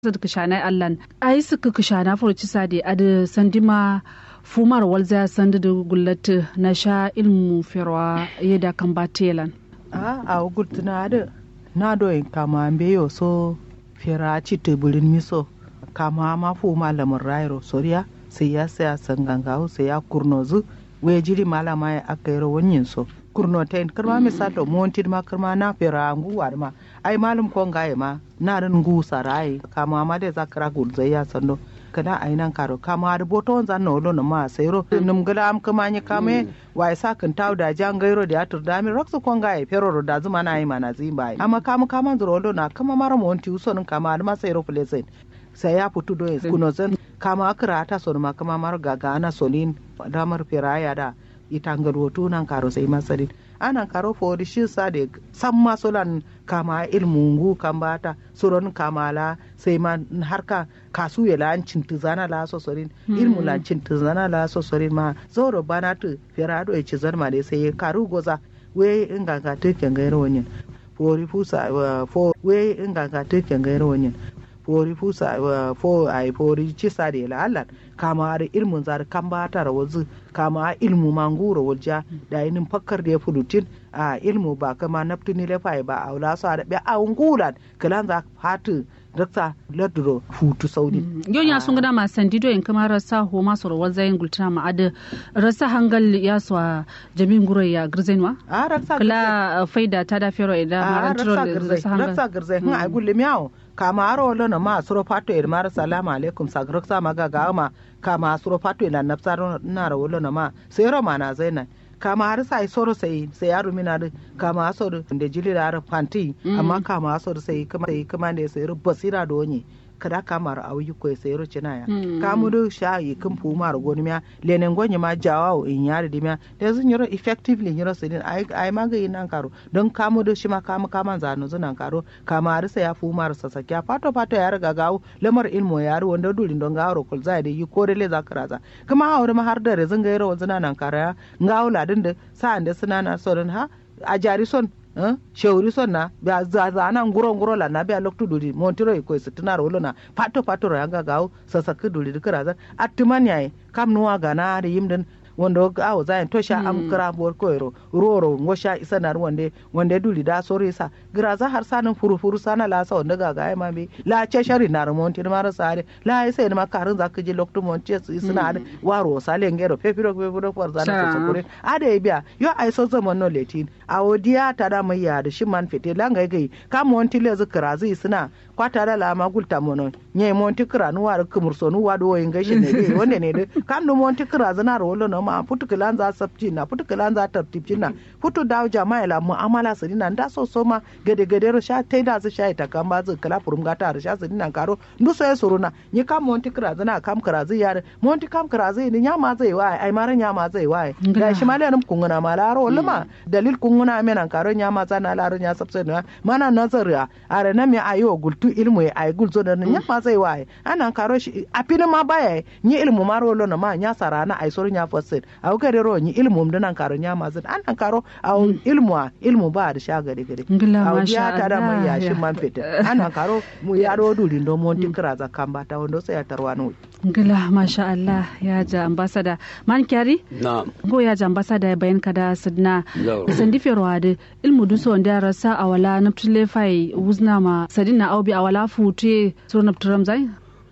zad kishana allan ai suka kishana furci sade ad sandima fumar walza sandu da gullatu na sha ilmu firwa yada kan batelan a a gurtuna da na doyin kama yo so fira ci teburin miso kama ma fu malamin rairo soriya sai ya saya sangangawo sai ya kurnozu we jiri malama ya aka yi rawanyin so kurno ta yin karma misalo montin ma karma na fira nguwa ma ai malum ko ngaye ma na rin ngu sarai kama ma da zakara gulzai ya sando kada ai nan karo kama har boto wanza no lo no ma sayro num gala am kama ni kame wai sa kan taw da jan gairo da atur da mi rokso ko ngaye pero da zuma na ai mana zimba amma kama kama zuro lo na kama mara monti usonin kama har ma sayro plezen sai ya fito do kuno zan kama akira ta son ma kama mar gaga ana solin damar firaya da ita ngarwoto nan karo sai masarin anan karo fori shi sa da san ma solan kama ilmungu kan bata suron kamala sai ma harka kasu ya lancin tuzana la sosorin ilmu lancin tuzana la sosorin ma zoro bana tu firado ya ci zarma da sai karu goza we inganga tuken gairo wanyin fori fusa fo we inganga tuken gairo wanyin fori fusa fo ai fori cisa da la Allah kama da ilmun zar kan bata rawazu kama ilmu manguro wajja da yinin fakkar da ya fulutin a ilmu ba kama naftuni lefai ba a wula su da biya a ungulan kalan za fatu dakta ladro futu saudi yau ya sun gada masu sandido in kama rasa ho masu rawar zayin gultuna ma'ada rasa hangal ya suwa jamin gurai ya girzenwa a rasa kala faida ta da fero idan marantiro da rasa hangal rasa girzai hin ai gulle miyawo kama aro lono ma suro fato ir mar salamu alaikum sagrak sa maga gama kama suro fato ila nafsaro na ro lono ma sai ro mana zaina kama har sai soro sai sai yaro mina da kama asoro da jili da fanti amma kama asoro sai kuma sai kuma da sai basira da wani kada kamar a wuyi ko sai ro cina ya kamu do sha yi kun fu mar goni miya lenen gonye ma jawa in yare di miya da zun yoro effectively yoro sai din ai ai ma ga yin nan karo don kamu do shi ma kamu kaman zanu zunan karo kama har sai ya fu mar sasakya fato fato ya riga gawo lamar ilmo ya ru wanda durin don gawaro kul zai da yi ko da le zakara kuma haure ma har da rezin ga yoro wanzuna nan kara ngawo ladin da sa'an da suna na son ha a jari son shewri son na ba za na nguro nguro la na ba loktu duri montiro ko sitina ro na pato pato ro yanga gawo sasa ku duri dikira za attiman yayi kam nuwa gana da yimden wanda awo zayin to sha am kira bor koyro roro ngosha isa nar wande wande duli da sore sa gira za har sanin furu furu sana la sa wanda gaga ai mami la ce shari nar monti mar sare la ai sai ma karin za ka je lokto monti su suna da waro sale ngero pepiro pepiro for zana su kure ade biya yo ai so zaman no letin awo diya ta da mai ya da shi man fete langa gai ka monti le zikira zai suna kwata da lama gulta mono nye monti kira nu war kumur so nu wado yin gashi ne dai wanda ne dai kam nu monti kira zana ro no ma putu kilan za sabci na putu kilan za tartibci na putu dawo jama'a la mu'amala su dinan da so so ma gade gade ro sha tai da su sha ita kan ba zu kala furum gata ro sha su dinan karo ndu so ya suruna ni kam monti kira zana kam kira zai yar monti kam kira zai ni nyama zai wa ai mara nyama zai wa ga shi ma lenin kunguna ma la ro luma dalil kunguna menan karo nyama zana la ro nya sabse na mana nazariya are na mi ayo gultu ilmu ai gulzo da nyama zai wa ana karo shi apina ma baya ni ilmu ma ro na ma nya sarana ai soro nya fasid aw gade ro ni ilmu mda nan karo nya mazin an nan karo aw ilmu a ilmu ba da sha gade gade aw biya ta da mai ya shi man fita an nan karo mu ya ro duri ndo mon tikra za kamba ta wando sai ya tarwa no ngila masha Allah ya ja ambassador man kyari na go ya ja ambassador bayan kada sidna sandi ferwade ilmu du so nda rasa awala naptule fai wuzna ma sadina awbi awala fute so napturam zai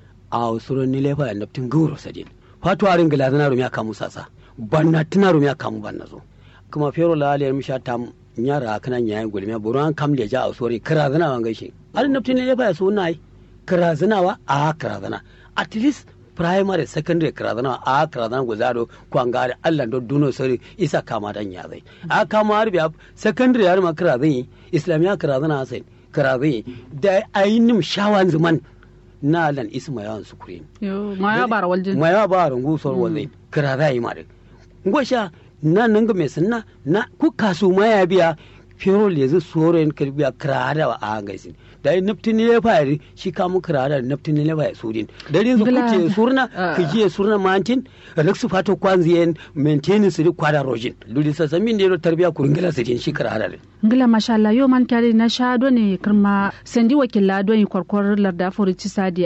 a suro ni lefa naptin guro sadin fatu arin gila zana rumi aka musa sa banna tuna rumi aka mu banna zo kuma fero la aliyar misha tam nyara kana nyayin gulmi buru an kam leja a sori kira zana wan gaishe arin naptin ne lefa so nai kira zana wa a kira zana at least primary secondary kira zana a kira zana guzaro kwangare Allah do duno sori isa kama dan ya zai a kama har biya secondary har ma kira zai islamiya kira zana sai kira zai da ayinim shawan zaman na lan isma yawan sukuri ma ya bara waljin ma ya bara ngusor walle kira za yi mare ngosha na nan ga mai sanna na ku kasu ma ya biya fero le zu soren kirbiya kira da a gaisin da yi naftin ne fa yari shi ka mu kira da naftin ne fa ya sudin da rin zu kuce surna kije surna mantin raksu fato kwanziyen maintenance ri kwada rojin ludi sa samin ne tarbiya kuringila sidin shi kira da ngila masha Allah yo man kyari na sha do ne kirma sendi wakilla do yi kwarkwar larda fori ci sadi